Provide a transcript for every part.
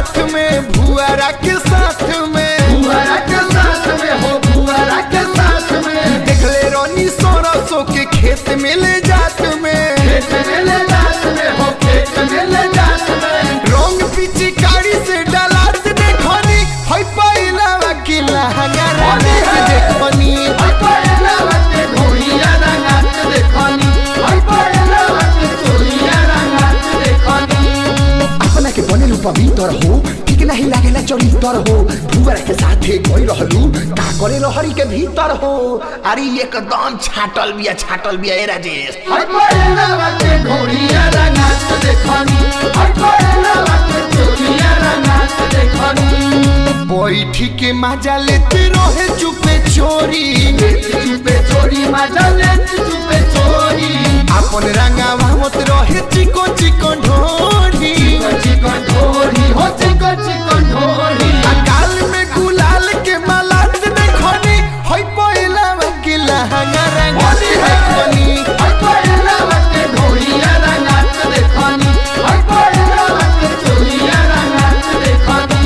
हाथ में भुआरा के साथ में बुआरा के साथ में हो बुआरा के साथ में देखले रोनी सरसों के खेत में ले जात में खेत में ले जात में हो खेत में ले जात में रंग पिचकारी से डलात देखनी हई पहिला वकीला हंगारा से देखनी हई पहिला वके घोड़िया रंगात देखनी हई पहिला वके चोरिया रंगात देखनी अपना के बनेलु पवित्र हो ठीक नहीं लागेला चरित्र हो भुवर के साथे गई रहलू का करे रहरी के भीतर हो अरे एकदम छाटल बिया छाटल बिया ए राजेश हई पहिला वके घोड़िया रंगात देखनी हई पहिला वके चोरिया रंगात देखनी बैठी के मजा लेते रहे चुपे चोरी चुपे चोरी मजा ले चुपे चोरी अपन रंगावा मत रहे चिको चिको ढोरी चिकन ढोरी हो चिकन चिकन ढोरी अकाल में गुलाल के माला देखनी हई पहिला वकीला हंगारा होली है देखनी हई पहिला वके घोड़िया रंगात देखनी हई पहिला वके चोरिया रंगात देखनी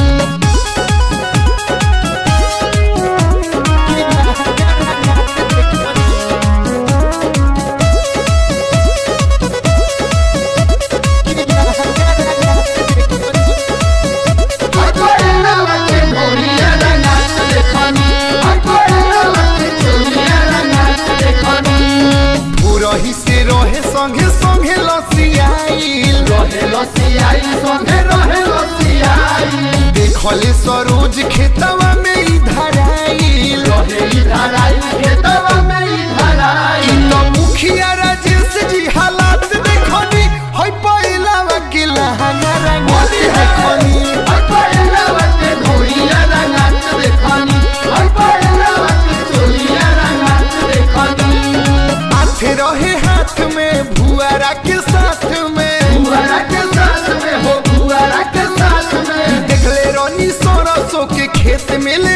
हई पहिला वके घोड़िया रंगात देखनी हई पहिला वके चोरिया रंगात देखनी पुरही से रहे संगे संगे लसियाइल रहे लसियाई संगे रहे लसियाई देखले सरोज खेतवा में इधर आइल रहे इधर आई खेतवा में इधर आई इ तो मुखिया राजेश जी हालात देखनी हई पहिला वकील हंगारा होली है देखनी हई पहिला वके घोड़िया रंगात देखनी हई पहिला वके चोरिया रंगात देखनी हाथ रहे हाथ में भुआरा के साथ में बुआरा के साथ में हो बुआरा के साथ में देखले रोनी सरसों के खेत में ले